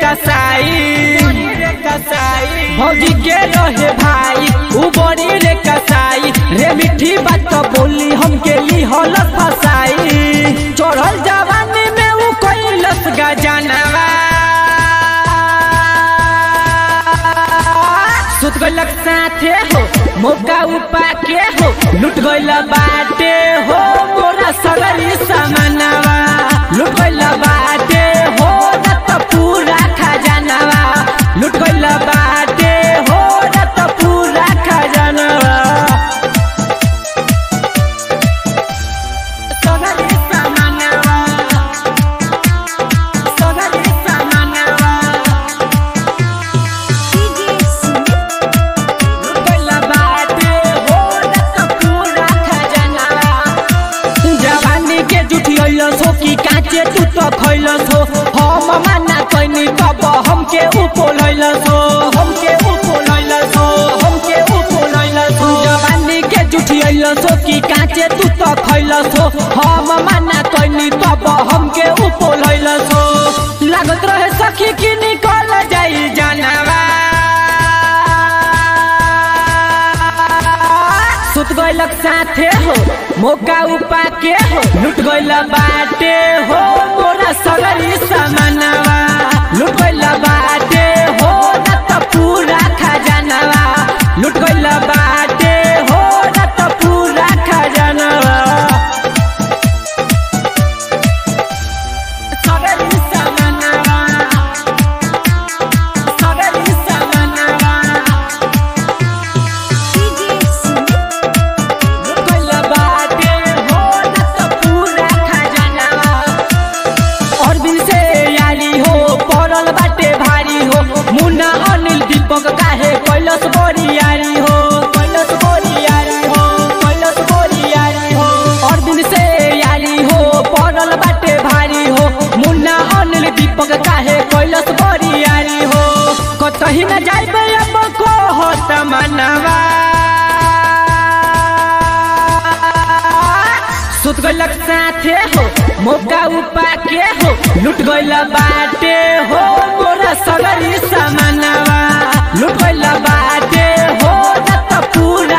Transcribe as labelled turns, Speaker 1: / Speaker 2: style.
Speaker 1: कसाई भौजी के रहे भाई उ बड़ी रे कसाई रे मिठी बात तो बोली हमके ली हल फसाई चढ़ल जवानी में उ कैलस गजनवा सुत गलक साथे हो मौका उपा के हो लुट गइल बाटे हो मोरा सगरी समानवा लुट गइल बाटे हो न त पूरा खजानवा लुट गइल बाटे हो न त पूरा खजानवा सगरी समानवा सगरी समानवा पहिला बाटे हो न त पूरा खजानवा जवानी के जुठी अइलस हो कि काचे तू तो खैलस हो हम माना कैनी तब हमके उपोल अइलस हो हमके उपोल अइलस हो हमके उपोल अइलस हो जवानी के जुठी अइलस हो कि काचे तू तो खैलस हो हम माना कैनी तब हमके उपोल अइलस हो लागत रहे सखी कि निकल जाई जानवा सुत गइलक साथे हो मौका उपा के हो लुट गइल बाटे हो मोरा सगरी समानवा लुट गइल बाटे हो न त पूरा खजानवा लुट गइल बाटे हो न त पूरा खजानवा सगरी समानवा सगरी समानवा पहिला बाटे हो न त पूरा खजानवा अरविंद से यारी हो पड़ल बाटे भारी हो मुन्ना अनिल दीपक काहे कैलस बोरियारी हो कैलस बोरियारी हो कैलस बोरियारी हो अरविंद से यारी हो पड़ल बाटे भारी हो मुन्ना अनिल दीपक काहे कैलस बोरियारी हो कतही न जाइबे अब को होत मनवा सुत गइलक साथे हो मौका उपा के हो लुट गइल बाटे हो मोरा सगरी समानवा लुट गइल बाटे हो न त पूरा